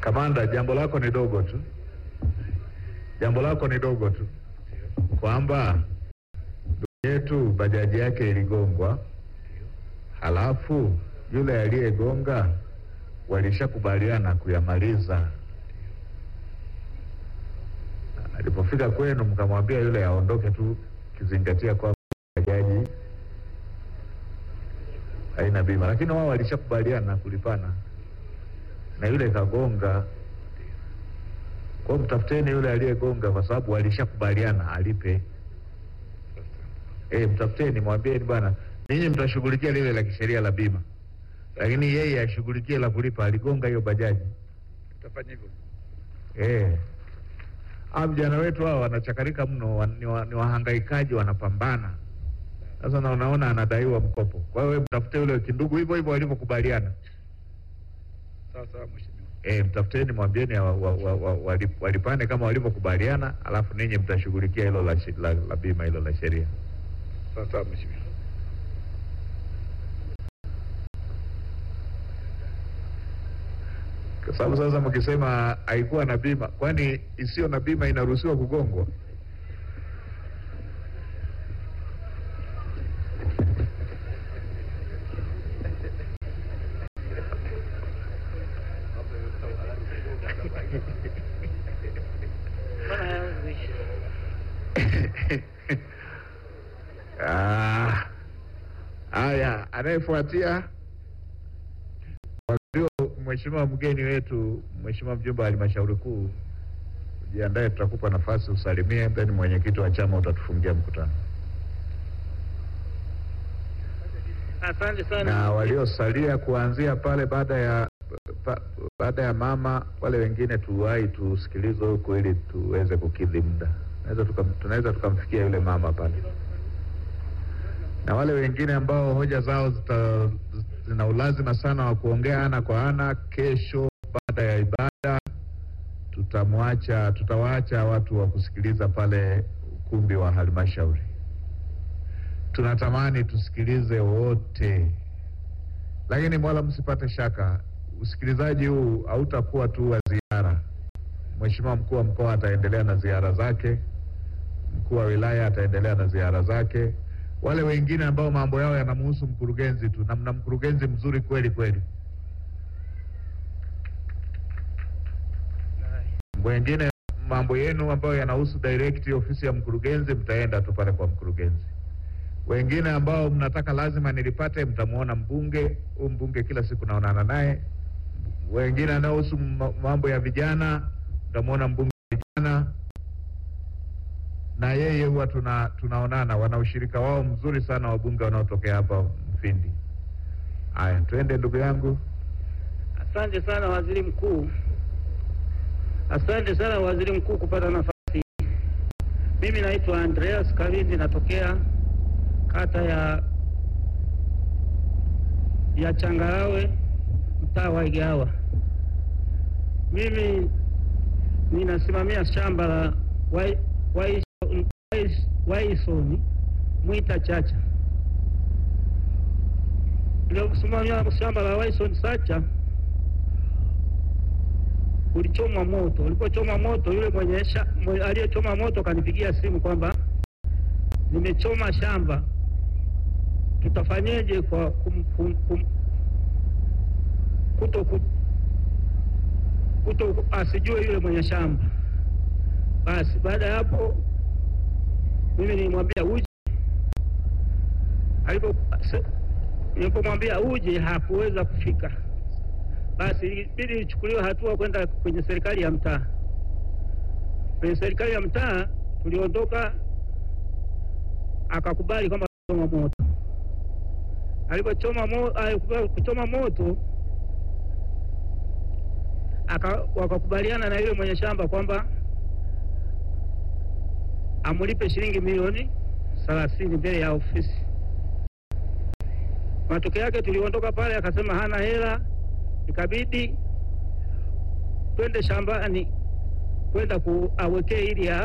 Kamanda, jambo lako ni dogo tu, jambo lako ni dogo tu, kwamba ndugu yetu bajaji yake iligongwa, halafu yule aliyegonga walishakubaliana kuyamaliza. Alipofika kwenu, mkamwambia yule aondoke tu, kizingatia kwamba bajaji haina bima, lakini wao walishakubaliana kulipana na yule kagonga. Kwa hiyo mtafuteni yule aliyegonga, kwa sababu walishakubaliana alipe. Eh, mtafuteni, mwambieni bwana, ninyi mtashughulikia lile la kisheria la bima, lakini yeye ashughulikie la kulipa. Aligonga hiyo bajaji. Tutafanya hivyo. Eh, hawa vijana wetu hawa wanachakarika mno, wa- ni wa- ni wahangaikaji, wanapambana. Sasa na unaona anadaiwa mkopo. Kwa hiyo wewe mtafute yule kindugu, hivyo hivyo walivyokubaliana. Sawa sawa mheshimiwa. E, mtafuteni mwambieni wa, wa, wa, wa, walip- walipane kama walivyokubaliana, alafu ninyi mtashughulikia hilo la, shi- la, la bima hilo la sheria. Sawa sawa mheshimiwa. Kwa sababu sasa mkisema haikuwa na bima, kwani isiyo na bima inaruhusiwa kugongwa? Ah, Haya, anayefuatia ndio mheshimiwa mgeni wetu, mheshimiwa mjumbe wa halmashauri kuu. Jiandae, tutakupa nafasi usalimie, then mwenyekiti wa chama utatufungia mkutano, Asante sana. na waliosalia kuanzia pale baada ya pa, baada ya mama, wale wengine tuwahi tusikilizwe huko ili tuweze kukidhi muda. Tunaweza tukam- tunaweza tukamfikia yule mama pale, na wale wengine ambao hoja zao zita, zina ulazima sana wa kuongea ana kwa ana, kesho baada ya ibada tutamwacha tutawaacha watu wa kusikiliza pale ukumbi wa halmashauri. Tunatamani tusikilize wote, lakini wala msipate shaka, usikilizaji huu hautakuwa tu wa ziara. Mheshimiwa mkuu wa mkoa ataendelea na ziara zake, mkuu wa wilaya ataendelea na ziara zake, wale wengine ambao mambo yao yanamhusu mkurugenzi tu, na mna mkurugenzi mzuri kweli kweli. Wengine mambo yenu ambayo yanahusu direct ofisi ya mkurugenzi, mtaenda tu pale kwa mkurugenzi. Wengine ambao mnataka lazima nilipate, mtamwona mbunge. Huyu mbunge kila siku naonana naye. Wengine anaohusu ma- mambo ya vijana, mtamwona mbunge wa vijana, na yeye huwa tuna tunaonana, wana ushirika wao mzuri sana, wabunge wanaotokea hapa Mfindi. Haya, twende ndugu yangu. Asante sana waziri mkuu, asante sana waziri mkuu kupata nafasi hii. Mimi naitwa Andreas Kalindi, natokea kata ya ya Changarawe, mtaa wa Igawa. Mimi ninasimamia shamba la Wai- Wai- Wai- Waisoni Mwita Chacha. Niliosimamia shamba la Waison Sacha ulichomwa moto. Ulipochomwa moto, yule mwenye sha- mwe- aliyechoma moto kanipigia simu kwamba nimechoma shamba, tutafanyeje kwa kum, kum, kum, kuto, ku- kuto asijue yule mwenye shamba. Basi baada ya hapo mimi nilimwambia uje, alipo se- nilipomwambia uje hakuweza kufika basi ilibidi ichukuliwe hatua kwenda kwenye serikali ya mtaa. Kwenye serikali ya mtaa tuliondoka, akakubali kwamba choma moto. Alipochoma mo, alikubali kuchoma moto aka, wakakubaliana na yule mwenye shamba kwamba amulipe shilingi milioni thelathini mbele ya ofisi. Matokeo yake tuliondoka pale, akasema hana hela ikabidi twende shambani kwenda kuawekee ili a-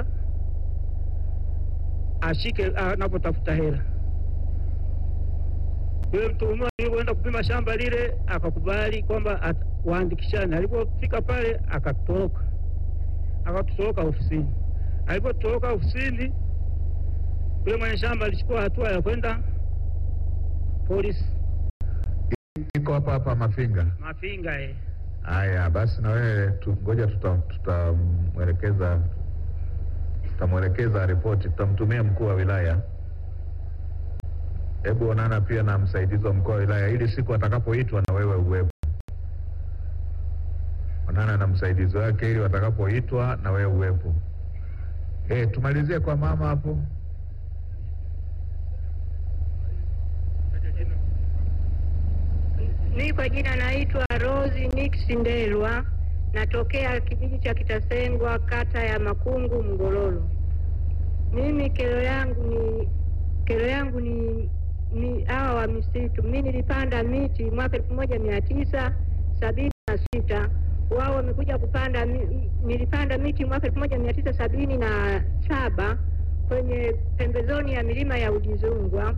ashike anapotafuta hela. Yule mtuhumiwa alivyoenda kupima shamba lile akakubali kwamba at- waandikishane. Alipofika pale akatoroka, akatutoroka ofisini. Alipotoroka ofisini, yule mwenye shamba alichukua hatua ya kwenda polisi iko hapa hapa Mafinga. Mafinga. Eh, Haya basi, na wewe tu- ngoja tuta- tutamwelekeza tutamwelekeza ripoti, tutamtumia mkuu wa wilaya. Hebu onana pia na msaidizi wa mkuu wa wilaya, ili siku atakapoitwa na wewe uwepo. Onana na msaidizi wake, ili watakapoitwa na wewe uwepo. Eh, tumalizie kwa mama hapo. Mi kwa jina naitwa Rose Nix Ndelwa, natokea kijiji cha Kitasengwa, kata ya Makungu, Mgololo. Mimi kero yangu ni kero yangu ni ni hawa wa misitu. Mi nilipanda miti mwaka elfu moja mia tisa sabini na sita wao wamekuja kupanda mi, nilipanda miti mwaka elfu moja mia tisa sabini na saba kwenye pembezoni ya milima ya Udizungwa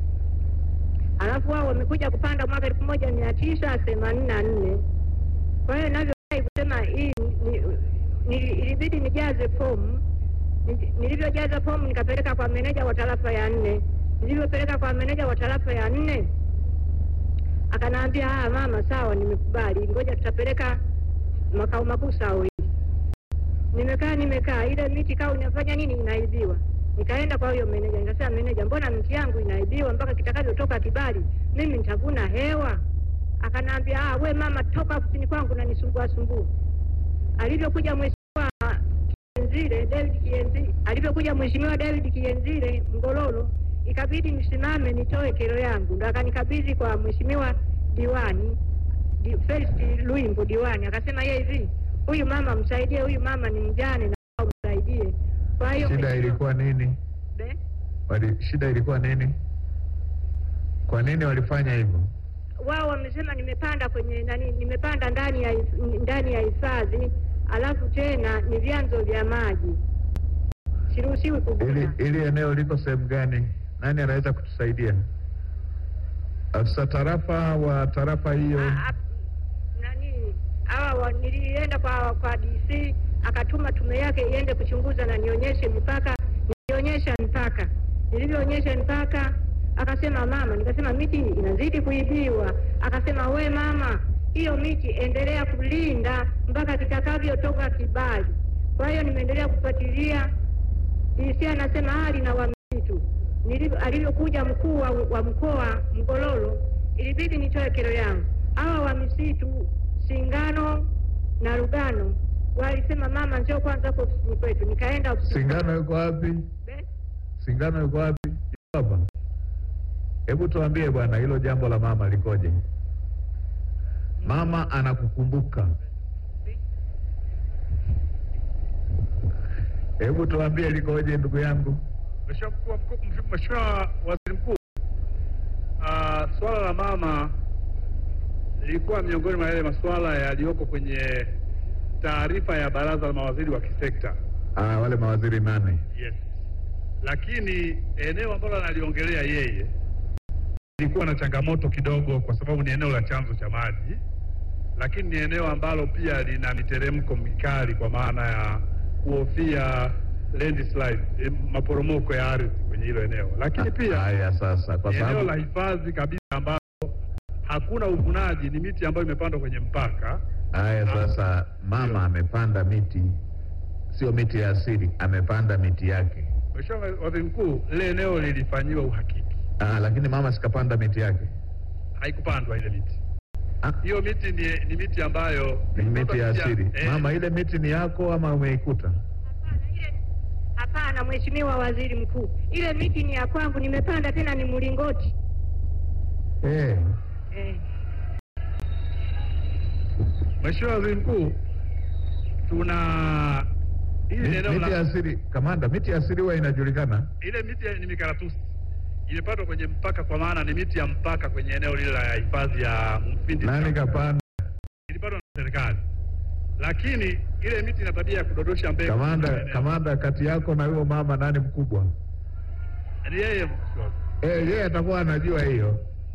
alafu wao wamekuja kupanda mwaka elfu moja mia tisa themanini na nne. Kwa hiyo navyodai kusema hii ni- ni- ilibidi nijaze fomu. Ni- Nilivyojaza fomu nikapeleka kwa meneja wa tarafa ya nne. Nilivyopeleka kwa meneja wa tarafa ya nne akanaambia, ah, mama, sawa, nimekubali, ngoja tutapeleka makao makuu sao hii. Nimekaa nimekaa, ile miti kaa inafanya nini, inaibiwa. Nikaenda kwa huyo meneja, nikasema meneja, mbona miti yangu inaibiwa mpaka kitakavyotoka kibali mimi nitavuna hewa? Akanaambia ah, we mama, toka ofisini kwangu na nisumbua sumbua. Alivyokuja mheshimiwa Kienzile David Kienzile, alivyokuja mheshimiwa David Kienzile Ngololo, ikabidi nisimame nitoe kero yangu, ndo akanikabidhi kwa mheshimiwa diwani di, Felix Luimbo diwani, akasema yeye hivi, huyu mama msaidie, huyu mama ni mjane na msaidie. Kwa hiyo Shida mheshimiwa- ilikuwa nini? Be? Wali, shida ilikuwa nini? Kwa nini walifanya hivyo? wao wamesema nimepanda kwenye nani, nimepanda ndani ya hif- ndani ya hifadhi, alafu tena ni vyanzo vya maji, siruhusiwi Ili, kuvuna. ili eneo liko sehemu gani? Nani anaweza kutusaidia? Afisa tarafa wa tarafa hiyo. Ah, ah, nani hawa wa- nilienda kwa kwa DC akatuma tume yake iende kuchunguza na nionyeshe mipaka, nionyesha mipaka. Nilivyoonyesha mipaka akasema mama, nikasema miti inazidi kuibiwa. Akasema we mama, hiyo miti endelea kulinda mpaka kitakavyotoka kibali. Kwa hiyo nimeendelea kufuatilia. DC anasema hali na wamisitu. Nilivyo- Alivyokuja mkuu wa, wa mkoa Mgololo, ilibidi nitoe kero yangu. Hawa wa misitu Singano na Lugano walisema mama, njoo kwanza hapo ofisini kwetu. Nikaenda ofisini Singano yuko wapi? Be- Singano yuko wapi? Yuko hapa. Hebu tuambie bwana, hilo jambo la mama likoje? Mama anakukumbuka. Hebu tuambie likoje, ndugu yangu. Mheshimiwa mkuu wa mkuu- mheshimiwa- Mheshimiwa Waziri Mkuu, ah, swala la mama lilikuwa miongoni mwa yale masuala yaliyoko kwenye taarifa ya baraza la mawaziri wa kisekta. Ah, wale mawaziri nane. Yes. Lakini eneo ambalo analiongelea yeye lilikuwa na changamoto kidogo, kwa sababu ni eneo la chanzo cha maji, lakini ni eneo ambalo pia lina miteremko mikali, kwa maana ya kuhofia landslide, eh, maporomoko ya ardhi kwenye hilo eneo, lakini pia Haya sasa, kwa ni eneo la sababu hifadhi kabisa ambalo hakuna uvunaji, ni miti ambayo imepandwa kwenye mpaka. haya sasa, mama amepanda miti, sio miti ya asili, amepanda miti yake. Mheshimiwa Waziri Mkuu, lile eneo lilifanyiwa uhakiki, Ah, lakini mama sikapanda miti yake. haikupandwa ile miti. Ah, Hiyo miti ni, ni miti ambayo ni miti ya asili. Eh, Mama, ile miti ni yako ama umeikuta? Hapana, ile- Hapana, Mheshimiwa Waziri Mkuu, ile miti ni ya kwangu, nimepanda tena ni mlingoti Eh. eh. Mheshimiwa Waziri Mkuu, tuna hili Mi- eneo Miti ya la asili, kamanda, miti ya asili huwa inajulikana. ile miti ya- ni mikaratusi imepandwa kwenye mpaka, kwa maana ni miti ya mpaka kwenye eneo lile la hifadhi ya Mfindi. Nani kapanda? Ilipandwa na serikali, lakini ile miti ina tabia ya kudodosha mbegu. Kamanda, kwenye eneo. kamanda, kati yako na huyo mama nani mkubwa? Ni yeye Mheshimiwa. Eh, yeye atakuwa anajua hiyo.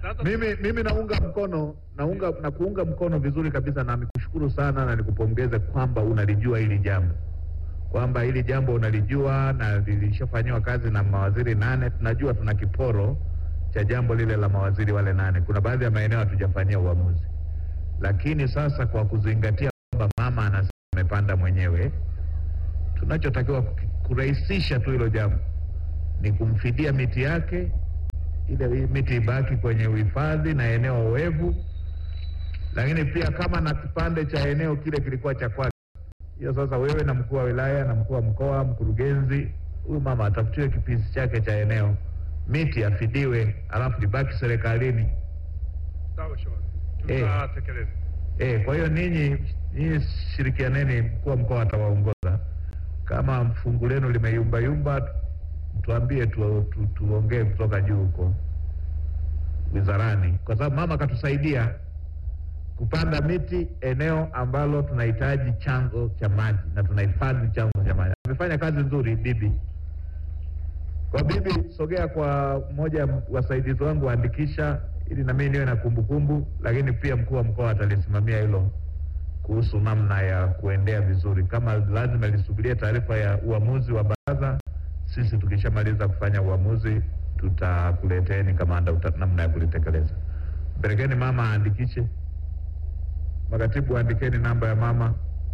Sasa- Mimi mimi naunga mkono naunga na kuunga mkono vizuri kabisa, na nikushukuru sana na nikupongeze kwamba unalijua hili jambo, kwamba hili jambo unalijua na lilishafanyiwa kazi na mawaziri nane. Tunajua tuna kiporo cha jambo lile la mawaziri wale nane. Kuna baadhi ya maeneo hatujafanyia uamuzi, lakini sasa kwa kuzingatia kwamba mama anasema amepanda mwenyewe, tunachotakiwa kuki- kurahisisha tu hilo jambo ni kumfidia miti yake ile miti ibaki kwenye uhifadhi na eneo oevu, lakini pia kama na kipande cha eneo kile kilikuwa cha kwake, hiyo sasa wewe na mkuu wa wilaya na mkuu wa mkoa, mkurugenzi, huyu mama atafutiwe kipisi chake cha eneo, miti afidiwe, alafu ibaki serikalini. Sawa Shomari, Eh. tutatekeleza. Eh, kwa hiyo ninyi ninyi shirikianeni, mkuu wa mkoa atawaongoza. Kama fungu lenu limeyumbayumba, tuambie tu, tu, tuongee kutoka juu huko wizarani, kwa sababu mama akatusaidia kupanda miti eneo ambalo tunahitaji chanzo cha maji na tunahifadhi chanzo cha maji. Amefanya kazi nzuri bibi. Kwa bibi, sogea kwa mmoja ya wasaidizi wangu waandikisha, ili na mimi niwe na kumbukumbu, lakini pia mkuu wa mkoa atalisimamia hilo kuhusu namna ya kuendea vizuri. Kama lazima lisubirie taarifa ya uamuzi wa baraza, sisi tukishamaliza kufanya uamuzi tutakuleteeni kamanda uta, namna ya kulitekeleza. Mpelekeni mama aandikishe, makatibu andikeni namba ya mama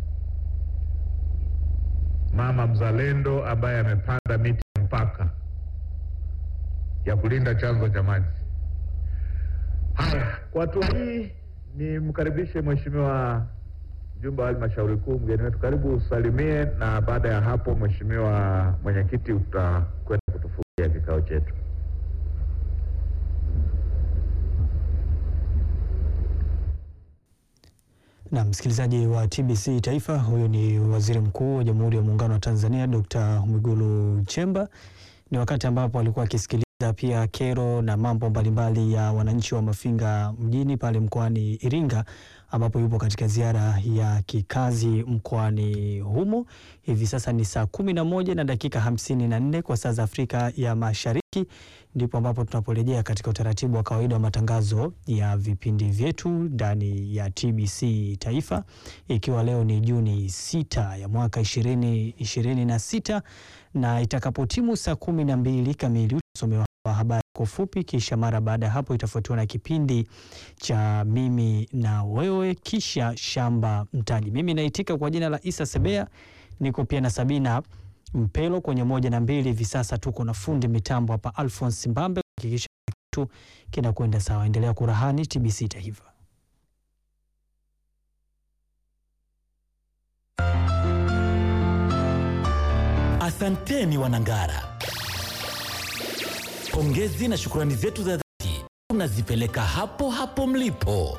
mama mzalendo ambaye amepanda miti ya mpaka ya kulinda chanzo cha maji. Haya, kwa hatua hii nimkaribishe mheshimiwa mjumbe wa halmashauri kuu, mgeni wetu, karibu usalimie, na baada ya hapo, mheshimiwa mwenyekiti, utakwenda kutufungia kikao chetu. Na msikilizaji wa TBC Taifa, huyu ni Waziri Mkuu wa Jamhuri ya Muungano wa Tanzania Dr. Mwigulu Nchemba. Ni wakati ambapo alikuwa akisikiliza pia kero na mambo mbalimbali ya wananchi wa Mafinga mjini pale mkoani Iringa, ambapo yupo katika ziara ya kikazi mkoani humo. Hivi sasa ni saa kumi na moja na dakika hamsini na nne kwa saa za Afrika ya Mashariki, ndipo ambapo tunaporejea katika utaratibu wa kawaida wa matangazo ya vipindi vyetu ndani ya TBC Taifa, ikiwa leo ni Juni sita ya mwaka ishirini ishirini na sita na itakapotimu saa kumi na mbili kamili utasomewa wa habari kwa ufupi, kisha mara baada ya hapo itafuatiwa na kipindi cha mimi na wewe, kisha shamba mtaji. Mimi naitika kwa jina la Isa Sebea, niko pia na Sabina Mpelo kwenye moja na mbili. Hivi sasa tuko na fundi mitambo hapa Alphonse Mbambe kuhakikisha kitu kinakwenda sawa. Endelea kurahani TBC Taifa. Asanteni Wanangara, pongezi na shukrani zetu za dhati tunazipeleka hapo hapo mlipo.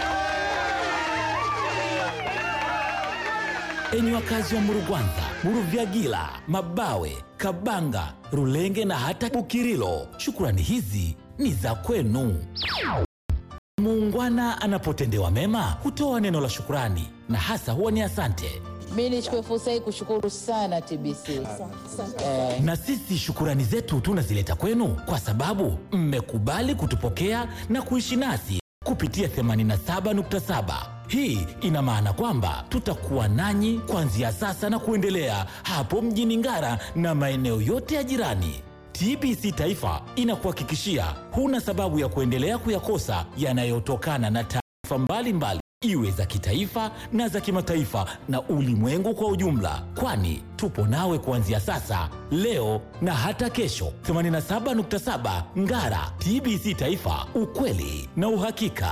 Enyi wakazi wa Murugwanza, Muruvyagila, Mabawe, Kabanga, Rulenge na hata Bukirilo, shukrani hizi ni za kwenu. Muungwana anapotendewa mema hutoa neno la shukrani na hasa huwa ni asante. Mi nichukue fursa hii kushukuru sana TBC eh, Na sisi shukurani zetu tunazileta kwenu kwa sababu mmekubali kutupokea na kuishi nasi kupitia 87.7. Hii ina maana kwamba tutakuwa nanyi kuanzia sasa na kuendelea hapo mjini Ngara na maeneo yote ya jirani. TBC Taifa inakuhakikishia huna sababu ya kuendelea kuyakosa yanayotokana na taarifa mbalimbali iwe za kitaifa na za kimataifa na ulimwengu kwa ujumla, kwani tupo nawe kuanzia sasa, leo na hata kesho. 87.7 Ngara, TBC Taifa, ukweli na uhakika.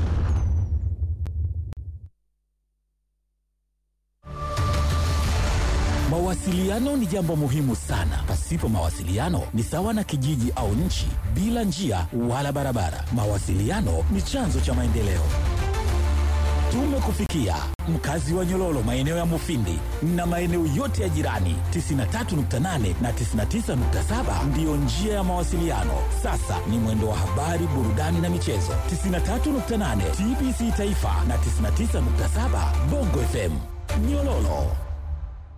Mawasiliano ni jambo muhimu sana. Pasipo mawasiliano ni sawa na kijiji au nchi bila njia wala barabara. Mawasiliano ni chanzo cha maendeleo. Tumekufikia mkazi wa Nyololo, maeneo ya Mufindi na maeneo yote ya jirani. 93.8 na 99.7 ndiyo njia ya mawasiliano. Sasa ni mwendo wa habari, burudani na michezo. 93.8 TBC Taifa na 99.7 Bongo FM Nyololo.